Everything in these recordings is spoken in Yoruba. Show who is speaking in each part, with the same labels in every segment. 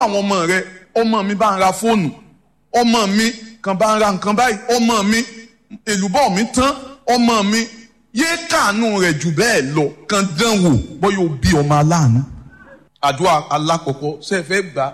Speaker 1: àwọn ọmọ rẹ ọmọ mi bá ń ra fóònù ọmọ mi kan bá ń ra nǹkan báyìí ọmọ mi èlùbọ́ mi tán ọmọ mi yéé kàánú rẹ̀ jù bẹ́ẹ̀ lọ kan dán wò bóyá o bí ọmọ aláàánú. àdúrà alákọ̀ọ́kọ́ ṣe é fẹ́ gbà á.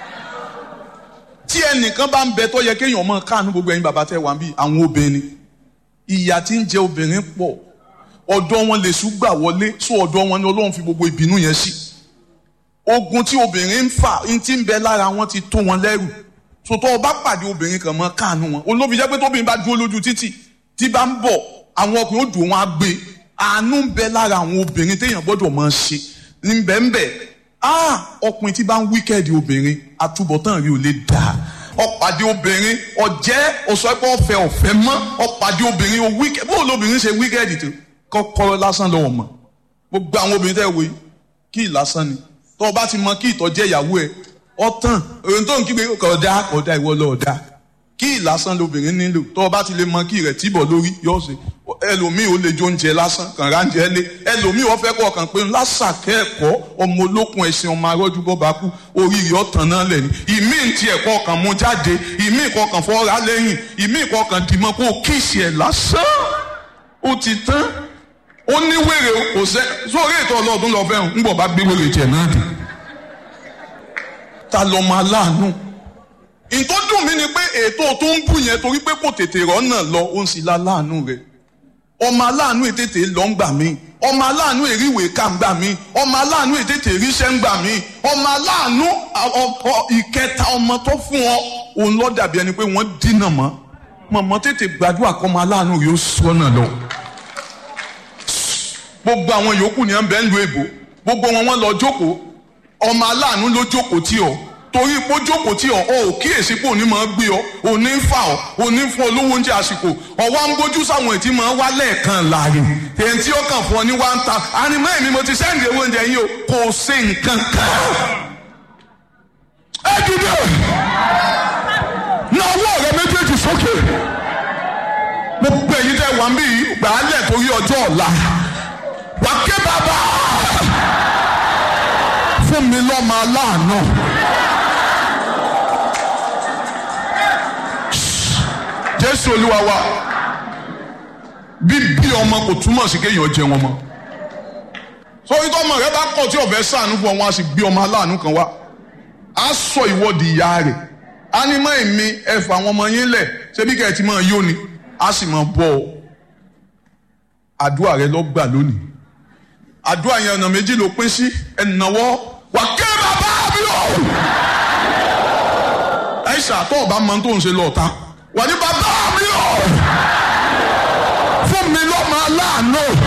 Speaker 1: tí ẹnìkan bá ń bẹ tó yẹ kéèyàn máa kàánú gbogbo ẹ̀yin bàbá tẹ wà bí àwọn obìnrin ìyà tí ń jẹ obìnrin pọ̀ ọ̀dọ̀ wọn lè ṣùgbà wọlé sọ ọ̀dọ̀ wọn ni Ọlọ́run fi gbogbo ìbínú yẹn sí. ogun tí obìnrin ń fà ń ti ń bẹ lára wọn ti tó wọn lẹ́rù sòtọ́ ọba pàdé obìnrin kan mọ́ káànú wọn olóbi jẹ́ pé tóbìnrin bá dúró lójú títì tí bá ń bọ̀ àwọn ọkùnrin ó dùn wọn á gbé àánú ń bẹ lára àwọn obìnrin téèyàn gbọ́dọ̀ máa ṣe ní bẹ́ẹ̀nbẹ́ ah ọkùnrin tí bá ń wíkẹ́ẹ̀dì obìnrin àtúbọ̀tán rí ò lè dà ọ̀pàdé obìnrin ọ̀jẹ́ ọ̀sọ́pọ̀ ọ̀fẹ́ ọ̀fẹ́ mọ́ ọ̀pàdé obìnrin ó wíkẹ́ẹ̀dì bó lóbìnrin ṣe wíkẹ́ẹ̀dì tó kọ́kọ́rọ́ lásán lọ́wọ́ mọ́ gbogbo àwọn obìnrin tẹ́ wò yìí kí ì lásán ni tó o bá ti mọ kí ìtọ́jẹ́ ìyàwó ẹ̀ ọtàn òun tó ń kígbe kọ̀ọ̀dá kọ̀ọ̀dá ìwọ lọ́ọ̀dá kí ìlásán lobìnrin nílò tó o bá ti lè mọ kí rẹ̀ tìbọ̀ lórí yóò ṣe ẹlòmíì ó lè jó oúnjẹ lásán kàn ráńjẹ lé ẹlòmíì wọ́n fẹ́ kọ́ ọ̀kan pé lásàkẹ́ ẹ̀kọ́ ọmọ olókun ẹ̀sìn ọmọ arọ́jú bọ́ bá kú oríire ọ̀tàn náà lẹ̀ ní ìmíì ti ẹ̀kọ́ ọ̀kan mú jáde ìmíì kọ̀ọ̀kan fọ́ra lẹ́yìn ìmíì kọ̀ọ̀kan dìmọ́ kó kíìsì ẹ̀ lásán ó ti tán ó ní wèrè kò sẹ́ sórí ètò ọlọ́ọ̀dún lọ fẹ́ràn ń bọ̀ bá gbé wèrè tiẹ̀ náà dùn ta lọmọ aláàánú nǹkan dùn mí ni pé ètò tó ń bù yẹn torí pé kò tètè rọ́nà lọ ó ń sì la láàánú rẹ̀ ọmọ aláàánú ètètè lọ ń gbà mí ọmọ aláàánú èríwèé ká ń gbà mí ọmọ aláàánú ètètè ríṣẹ́ ń gbà mí ọmọ aláàánú ìkẹta ọmọ tó fún ọ òun lọ dàbí ẹni pé wọ́n dínà mọ́ mọ̀mọ́ tètè gbàdúrà kọ́ ọmọ aláàánú yóò sọ́nà lọ gbogbo àwọn yòókù ni ẹ ń bẹ ń lu èbó gbogbo wọn wọn lọ jókòó ọmọ aláàánú ló jókòó tí ọ torí pé ó jókòó tí ọ ọ ò kíyèsí pé òní máa gbé ọ òní ń fà ọ òní ń fún ọ lówó oúnjẹ àsìkò ọwọ́ ń gbójú sáwọn ètí máa wá lẹ́ẹ̀kan láàrin èyí tí ó kàn fún ọ ní one thousand ànímọ́ èmi mo ti sẹ́ǹdì owó oúnjẹ yín o kò sí nǹkan kan. ẹ dìde na ọwọ́ rẹ méjèèjì sókè gbogbo èyí tẹ wà ń bí gbàálẹ̀ torí ọjọ́ ọ̀la wà ké bàbá fún mi lọ́mọ aláàánú. jésù olúwa wa bíbí ọmọ kò túmọ̀ sí kéèyàn jẹ wọn mọ́ sórí tọ́mọ rẹ bá kọ̀ tí ọ̀fẹ́ sànú fún ọ wọn á sì gbé ọmọ aláàánú kan wá á sọ ìwọ́de ìyá rẹ̀ á ní mọ́ èmi ẹ̀fọ́ àwọn ọmọ yín lẹ̀ ṣebí kẹ́ ẹ̀ ti máa yó ni á sì máa bọ̀ ọ́ àdúrà rẹ lọ gbà lónìí àdúrà yẹn ọ̀nà méjì ló pín sí ẹ̀nàwọ́ wà ké bàbá mi o. ẹ ṣàtọ̀ ọba mọ tó ń ṣe lọ́ọ̀ta wà ní bàbá mi o. fún mi lọ́mọ aláàánú.